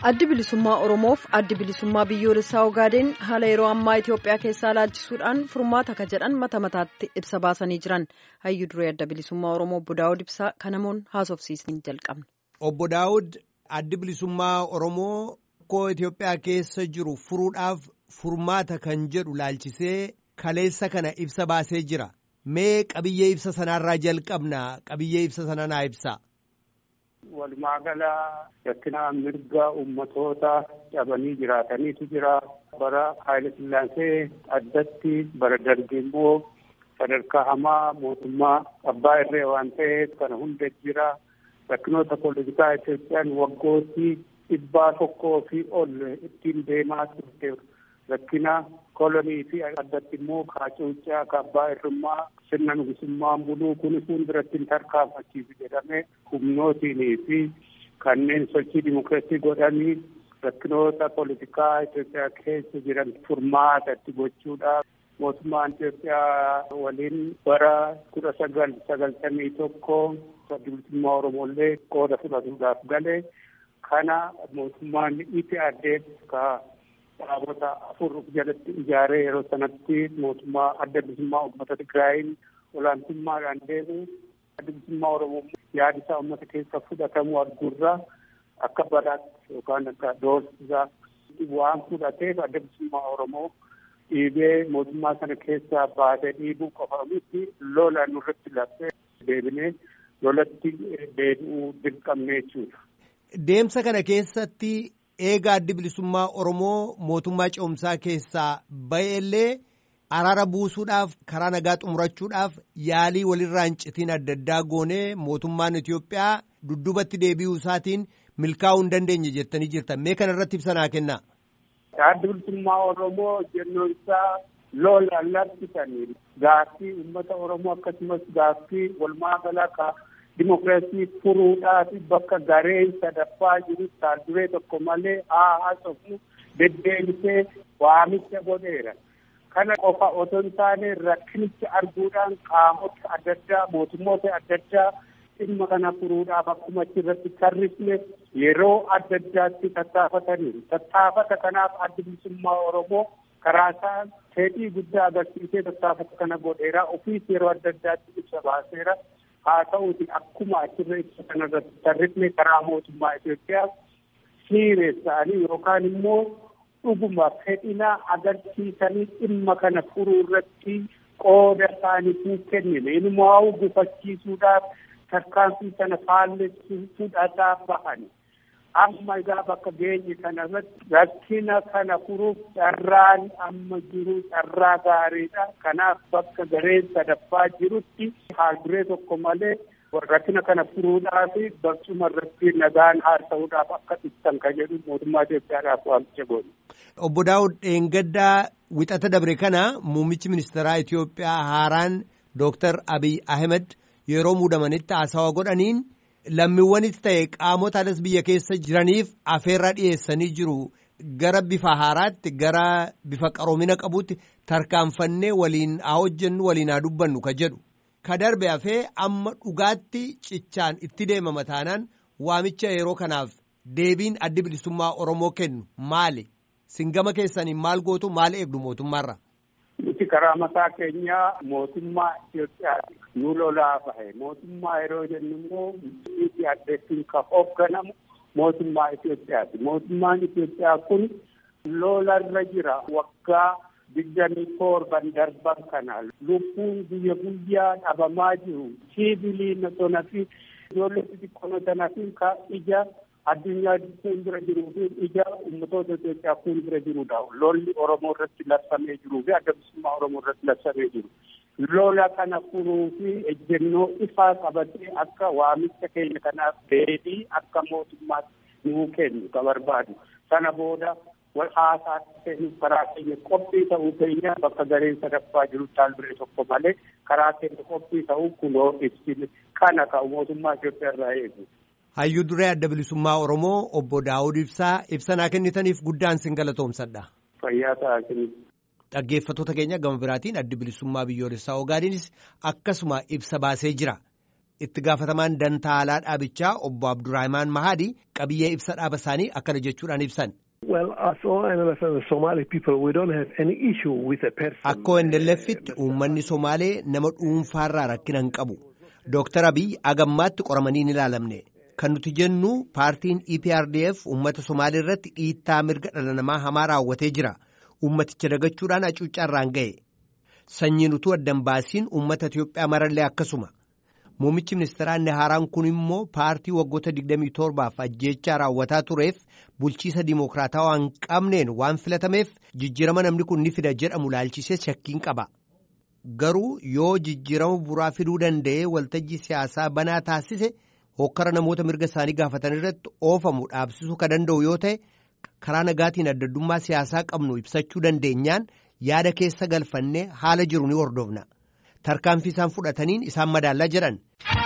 addi bilisummaa oromoof addi bilisummaa biyyoolessaa ogaadeen haala yeroo ammaa itiyoophiyaa keessaa laalchisuudhaan furmaata ka jedhan mata mataatti ibsa baasanii jiran hayyuu duree adda bilisummaa oromoo obbo daawud ibsaa kanamoon haasofsiisanii jalqabne. obbo daawud addi bilisummaa oromoo rakkoo itiyoophiyaa keessa jiru furuudhaaf furmaata kan jedhu laalchisee kaleessa kana ibsa baasee jira mee qabiyyee ibsa sanaarraa jalqabna qabiyyee ibsa sana naa ibsa. Walumaa gala rakkina mirga ummatoota cabanii jiraataniitu jira. Bara Haayile Sillaasee addatti bara darbe immoo sadarkaa hamaa mootummaa abbaa irree waan ta'eef kana hunda jira. Rakkinoota poolitikaa Itoophiyaan waggootii dhibbaa tokkoo fi ol ittiin deemaa turte rakkina kolonii fi addatti immoo kaacuuccaa abbaa irrummaa sirna nugusummaan buluu kun fuulduratti hin tarkaanfachiisu jedhamee humnootiinii fi kanneen sochii dimokiraasii godhanii rakkinoota poolitikaa Itoophiyaa keessa jiran furmaata itti gochuudhaaf mootummaan Itoophiyaa waliin bara kudha sagal sagaltamii tokko bilisummaa Oromollee qooda fudhatuudhaaf galee kana mootummaan itti addee ka dhaabota afur jalatti ijaaree yeroo sanatti mootummaa adda bilisummaa uummata Tigraayin olaantummaadhaan deemu adda bilisummaa Oromoo yaada isaa uummata keessa fudhatamu arguurraa akka badaatti yookaan akka doorsisaa waan fudhateef adda bilisummaa Oromoo dhiibee mootummaa sana keessaa baasee dhiibuu qofa miti lola nurratti labsee deebinee lolatti deebi'uu dirqamne jechuudha. Deemsa kana keessatti eega addi bilisummaa Oromoo mootummaa ce'umsaa keessaa ba'ellee araara buusuudhaaf karaa nagaa xumurachuudhaaf yaalii walirraa hin citiin adda addaa goonee mootummaan Itoophiyaa dudduubatti deebi'uu isaatiin milkaa'uu hin dandeenye jettanii jirtan mee kana irratti ibsa naa kennaa. Addi bilisummaa Oromoo jennoon isaa lola labsitanii gaaffii uummata Oromoo akkasumas gaaffii walumaa galaa dimokiraasii furuudhaaf bakka gareen sadaffaa jiru taalduree tokko malee haa haasofnu deddeebisee waamicha godheera. Kana qofa otoo hin taane rakkinicha arguudhaan qaamota adda addaa mootummoota adda addaa dhimma kana furuudhaaf akkuma achirratti tarrifne yeroo adda addaatti tattaafataniiru. Tattaafata kanaaf addi bilisummaa Oromoo karaa isaa fedhii guddaa agarsiisee tattaafata kana godheera. Ofiis yeroo adda addaatti ibsa baaseera. haa ta'uuti akkuma achirra ibsa kanarratti tarrifne karaa mootummaa Itoophiyaa siiressa'anii yookaan immoo dhuguma fedhina agarsiisanii dhimma kana furuu irratti qooda isaaniitu kennine inumaa gufachiisuudhaaf tarkaanfii sana faallessuu fudhataa bahani. Amma egaa bakka geenye kana irratti rakkina kana furuuf carraan amma jiru carraa gaariidha. Kanaaf bakka gareen sadaffaa jirutti haalduree tokko malee rakkina kana furuudhaaf barcuma irratti nagaan haasa'uudhaaf akka ibsan kan jedhu mootummaa Itoophiyaadhaaf waamicha godhu. Obbo Daawud Dheengaddaa wixata dabre kana muummichi ministeeraa Itoophiyaa haaraan Dooktar Abiy Ahmed yeroo muudamanitti haasawaa godhaniin lammiiwwanis ta'e qaamota alas biyya keessa jiraniif afeerra dhiyeessanii jiru gara bifa haaraatti gara bifa qaroomina qabutti tarkaanfannee waliin haa hojjennu waliin haa dubbannu ka jedhu ka darbe hafee amma dhugaatti cichaan itti deemama taanaan waamicha yeroo kanaaf deebiin addi bilisummaa Oromoo kennu maali? Singama keessaniin maal gootu maal eegdu mootummaarra? Nuti karaa mataa keenyaa mootummaa Itoophiyaati. Nu lolaa bahe mootummaa yeroo jennu immoo biyyi addeettiin kan hoogganamu mootummaa Itoophiyaati. Mootummaan Itoophiyaa kun lolarra jira waggaa digdamii torban darban kana lubbuun guyya guyyaa dhabamaa jiru siiviliin tona fi ijoollee xixiqqoo tana fi ka ija addunyaa fuuldura jiruu fi ija ummatoota Itoophiyaa fuuldura jirudha. Lolli Oromoo irratti labsamee jiruu fi adda bilisummaa Oromoo irratti labsamee jiru. Lola kana furuu fi ejjennoo ifaa qabatee akka waamicha keenya kanaaf deebii akka mootummaatti nuu kennu ka barbaadu. Sana booda wal haasaatti seenuuf karaa keenya qophii ta'uu keenya bakka gareen sadaffaa jiru taalduree tokko malee karaa keenya qophii ta'uu kunoo ibsine kana ka'u mootummaa Itoophiyaa irraa eegu. Hayyuu duree adda bilisummaa Oromoo obbo Daawud Ibsaa ibsanaa kennitaniif guddaan sin galatoomsadha. Fayyaa ta'aa kennu. Dhaggeeffattoota keenya gama biraatiin addi bilisummaa biyyoolessaa Ogaadeenis akkasuma ibsa baasee jira. itti gaafatamaan dantaa alaa dhaabichaa obbo Abdurrahmaan Mahadi qabiyyee ibsa dhaaba isaanii akkana jechuudhaan ibsan. Akka ONLF'tti uummanni Somaalee nama dhuunfaarraa rakkina hin qabu. Dooktar Abiy agammaatti qoramanii hin ilaalamne. Kan nuti jennu paartiin EPRDF uummata Somaalee irratti dhiittaa mirga dhala namaa hamaa raawwatee jira. Uummaticha dagachuudhaan hacuuccaarraan ga'e. Sanyiin utuu addan baasiin uummata Itiyoophiyaa marallee akkasuma. Muummichi ministeeraa inni haaraan kun immoo paartii waggoota 27f ajjeechaa raawwataa tureef bulchiisa dimokiraatawaa hin qabneen waan filatameef jijjiirama namni kun ni fida jedhamu laalchisee shakkiin qaba. Garuu yoo jijjiirama buraa fiduu danda'ee waltajjii siyaasaa banaa taasise hokkara namoota mirga isaanii gaafatan irratti oofamu dhaabsisuu kan danda'u yoo ta'e karaa nagaatiin addaddummaa siyaasaa qabnu ibsachuu dandeenyaan yaada keessa galfannee haala jiru ni hordofna. tarkaanfii isaan fudhataniin isaan madaallaa jedhan.